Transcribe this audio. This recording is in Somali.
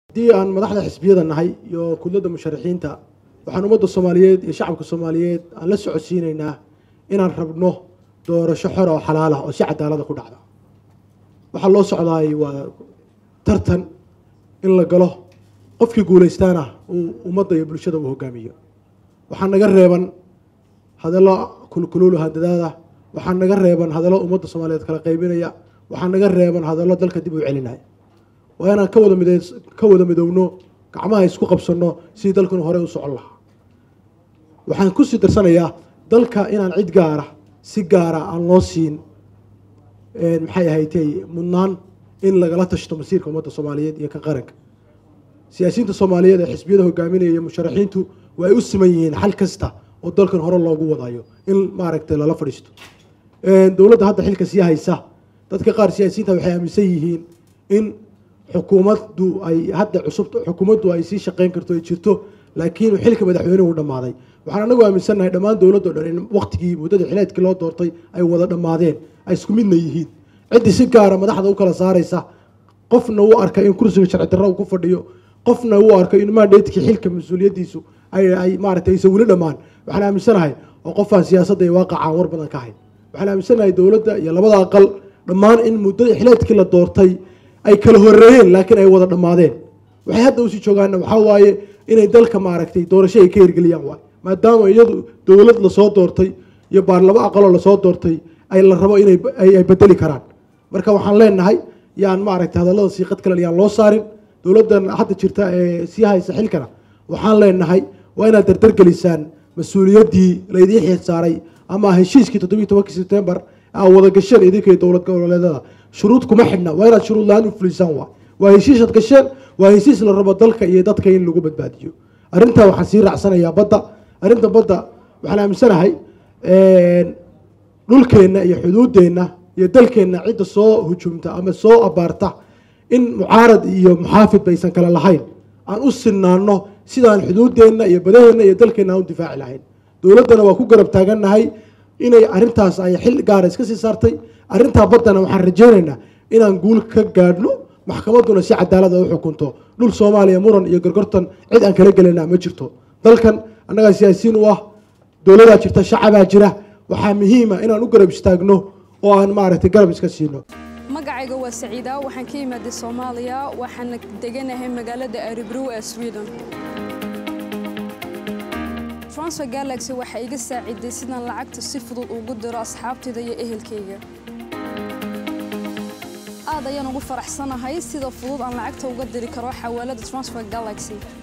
haddii aan madaxda xisbiyada nahay iyo kudladda musharaxiinta waxaan ummadda soomaaliyeed iyo shacabka soomaaliyeed aan la socodsiinaynaa inaan rabno doorasho xor oo xalaal ah oo si cadaalada ku dhacda waxaa loo socdaay waa tartan in la galo qofkii guulaystaana uu ummadda iyo bulshada uu hogaamiyo waxaa naga reeban hadallo kulkuluulu hadadaada waxaa naga reeban hadallo ummadda soomaaliyeed kala qaybinaya waxaa naga reeban hadallo dalka dib u celinaya waa inaan ka wada mid ka wada midowno gacmaha isku qabsanno sidii dalkanu horey u socon lahaa waxaan kusii darsanayaa dalka inaan cid gaara si gaara aan loo siin maxay ahaydey mudnaan in lagala tashto masiirka ummadda soomaaliyeed iyo ka qaranka siyaasiyiinta soomaaliyeed ee xisbiyada hogaaminaya iyo musharaxiintu waa ay u siman yihiin xal kasta oo dalkan hore loogu wadayo in maaragtay lala fadhiisto dowladda hadda xilka sii haysa dadka qaar siyaasiyiinta waxay aaminsan yihiin in xukuumaddu ay hadda cusub xukuumaddu ay sii shaqeyn karto ay jirto laakiin xilka madaxweynuhu dhamaaday waxaan anagu aaminsannahay dhammaan dowladdo dhan in waqtigii muddada xileedkii loo doortay ay wada dhammaadeen ay isku midna yihiin ciddii si gaara madaxda u kala saaraysa qofna u arka in kursiga sharci darra uu ku fadhiyo qofna u arko in mandatekii xilka mas-uuliyaddiisu ay maaragtay aysan weli dhammaan waxaan aaminsanahay oo qofaan siyaasadda iyo waaqacaan war badan ka hayn waxaan aaminsanahay dowladda iyo labada aqal dhammaan in muddada xileedkii la doortay ay kala horeeyeen laakiin ay wada dhammaadeen waxay hadda usii joogaana waxaa waaye inay dalka maaragtay doorasho ay ka hirgeliyaan waay maadaama iyadu dowlad lasoo doortay iyo baarlamo aqaloo lasoo doortay ay la rabo inay ay bedeli karaan marka waxaan leenahay yaan maaragtay hadallada siiqad kale yaan loo saarin dowladdan hadda jirta ee sii haysa xilkana waxaan leenahay waa inaad dardargelisaan mas-uuliyaddii laydiin xiid saaray ama heshiiskii toddobiyi tobankii sebtembar aa wada gasheen idinka dowlad goboleedada shuruud kuma xidhna waa inaad shuruud la-aan u fulisaan waa waa heshiisad gasheen waa heshiis la rabo dalka iyo dadka in lagu badbaadiyo arrintaa waxaan sii raacsanayaa badda arrinta badda waxaan aaminsanahay dhulkeenna iyo xuduuddeenna iyo dalkeenna cidda soo hujumta ama soo abaarta in mucaarad iyo muxaafid baysan kale lahayn aan u sinaano sidaan xuduuddeenna iyo badaheenna iyo dalkeenna aan u difaaci lahayn dowladdana waa ku garab taagannahay inay arrintaas ay xil gaara iska sii saartay arrintaa baddana waxaan rajaynaynaa inaan guul ka gaadhno maxkamadduna si cadaalada u xukunto dhul soomaaliya muran iyo gorgortan cid aan kala gelayna ma jirto dalkan annagaa siyaasiyiin u ah dowladaa jirta shacabaa jira waxaa muhiima inaan u garab istaagno oo aan maaragtay garab iska siino magacayga waa saciida waxaan ka imaaday soomaaliya waxaana deganahay magaalada aribrow ee sweden transfer galaxy waxay iga saaciday sidaan lacagta si fudud ugu diro asxaabtayda iyo ehelkayga aad ayaan ugu faraxsanahay sida fudud aan lacagta uga diri karo xawaalada transfer galaxy